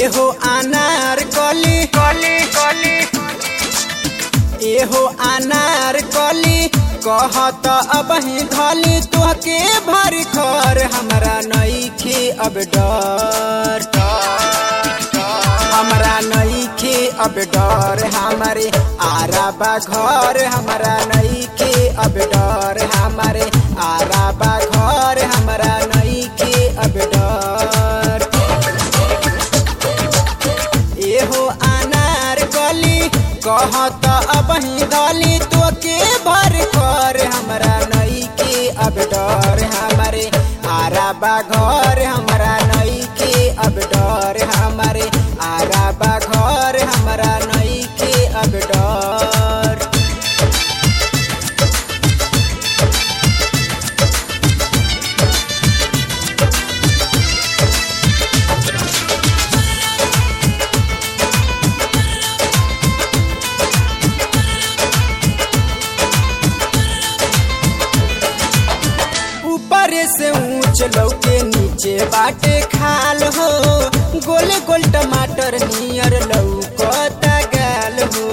एहो अनार कली कली कली एहो अनार कली कहत अब ही धली तोहके भर खर हमरा नईखे अब डर हमरा नईखे अब डर हमारे आराबा घर हमरा नईखे अब डर हमारे आराबा घर हमरा नईखे अब डर एहो अनार गली कहत अब ही गली तो के भर कर हमरा नई के अब डर हमारे आराबा घर हमरा नई के अब डर हमारे आराबा घर हमरा नई के अब डर ऊपर से ऊंच लौके नीचे बाटे खाल हो गोल गोल टमाटर नियर लौकता गाल हो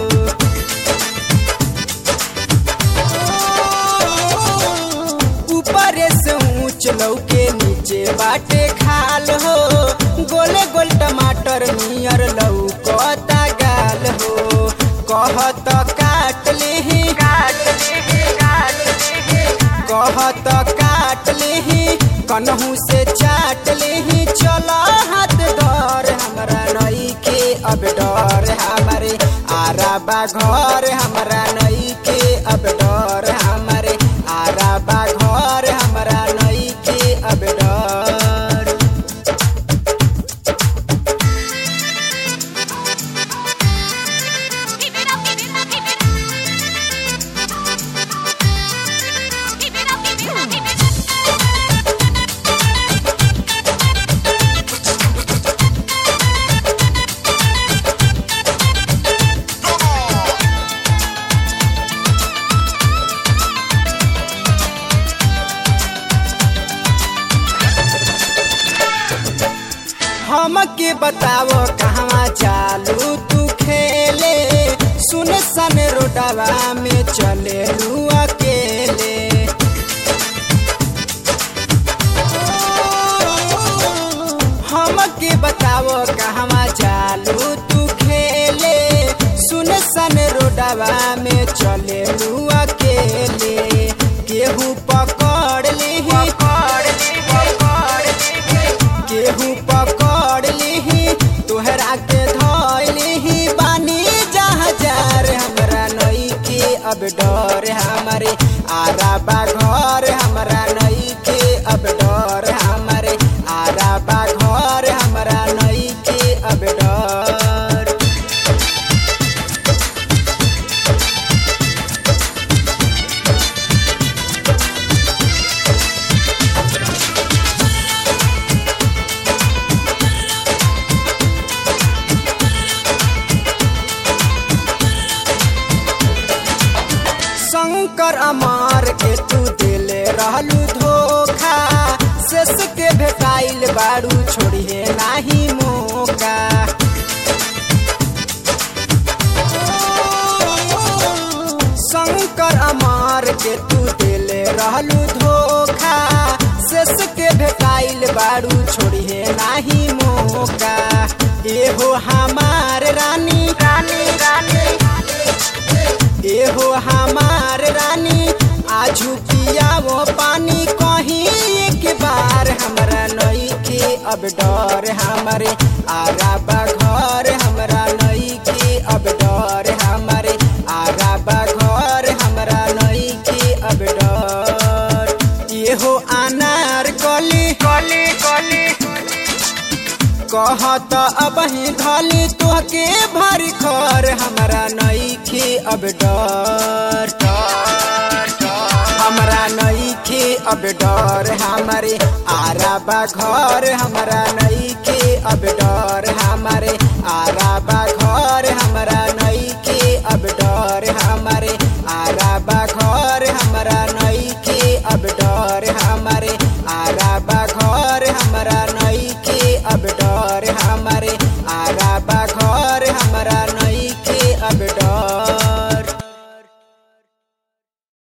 ऊपर से ऊंच लौके नीचे बाटे खाल हो गोल गोल टमाटर नियर लौकता गाल हो कहत काट लेही काट लेही काट लेही कहत काट लेही कन्हू से चाट लेही चल हाथ डर हमरा नई के अब डर हमारे आराबा घर हमरा नई के अब डर हमारे आराबा घर हमरा नई के अब डर Keep it up, keep it up, keep it up. Keep it up, keep it up, keep it up. हमके बताओ कहवा चालू तू खेले सुन सन रोडवा में चले लू अकेले हमके बताओ कहवा चालू तू खेले सुन सन रोडवा में चले लू अकेले केहू पकड़ लेही पकड़ केहू पकड़ लिही तोहरा के धोई लिही बानी जहाजार हमरा नई के अब डर हमारे आराबा घर हमरा नई के अब डर हमारे आराबा घर हमरा नई के अब डर शंकर अमार के तू दिले रहलू धोखा शेष के भेटाइल बारू छोड़िए नाही मौका शंकर अमार के तू दिले रहलू धोखा शेष के भेटाइल बारू छोड़िए नाही मौका एहो हमार रानी रानी रानी एहो हमार रानी आजू पिया वो पानी कहीं एक बार हमरा नई के अब डर हमारे आराबा घर हमरा नई के अब डर हमारे आराबा घर हमरा नई के अब डर एहो अनार कली कली कली कहत अब ही धली तोहके भर खर हमरा नई के अब डर हमरा नई के अब डर हमारे आराबा घर हमरा नई के अब डर हमारे आराबा